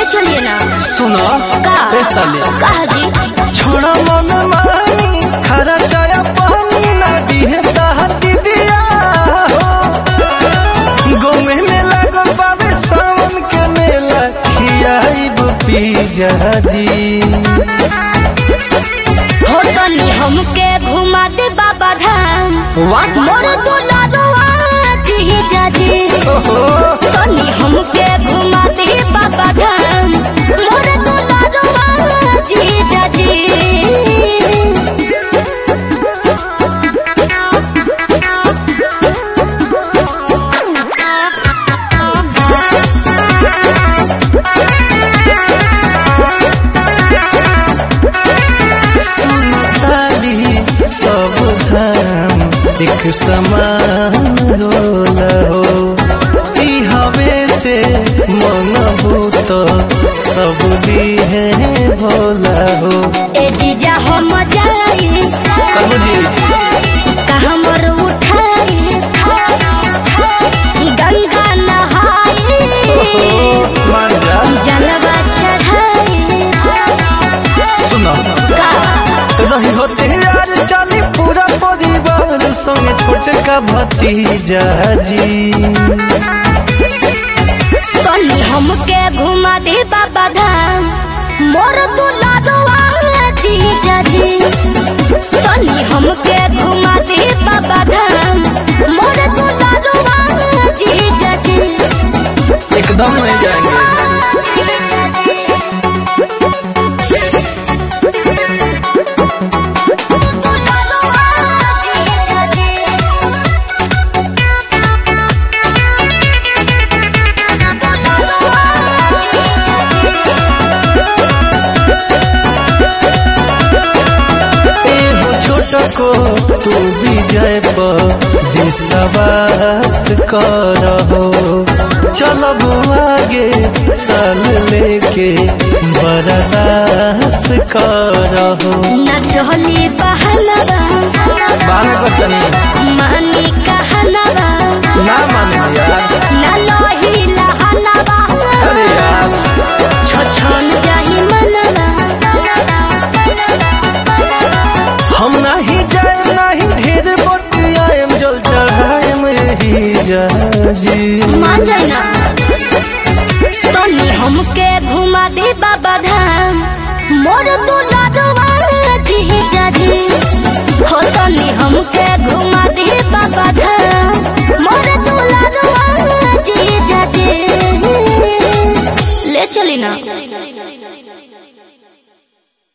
ले चलिए ना सुनो का ए साले कहा जी छोड़ा मन मानी खरा चाया पानी ना दिहे दहती दिया हो गोमे में लागल बाबे सावन के मेला खियाइब पी जी हो तनी हमके घुमा दे बाबा धाम वाह मोर दुलारुआ जी जाजी ओहो तनी हमके घुमा दे बाबा धाम मोर दुलारुआ जी जाजी सुन साली सब धाम एक समान रोला हो ई हवे से मंगबू तो सब दिहे भोला हो ए जीजा हम जाई कबू जी कहाँ मोर उठाई गंगा नहाई मान जा जलवा चढ़ाई सुनो का रही होते यार चली पूरा परिवार संग छोटका भतीजा जी तनी हमके घुमा दे बाबा धाम मोर दुलारुआ जी जाजी तनी हमके घुमा दे बाबा धाम मोर दुलारुआ जी जाजी एकदम नहीं जाएंगे जी जाजी दुलारुआ जी जाजी एहो छोटको तू भी जय विश्वास करहो चलब आगे साल लेके बर्दास करहो न चली बहनवा बाने बतनी मानी कहनवा ना माने यार न लोही लहनवा अरे यार छछन जाही मनवा हम नहीं जाए नहीं ढेर बतियाएम जल चढ़ाएम यही जाजी मान जाई ना तनी हमके घुमा दे बाबा धाम मोर दुलारुआ जी जाजी हो तनी हमके घुमा दे बाबा धाम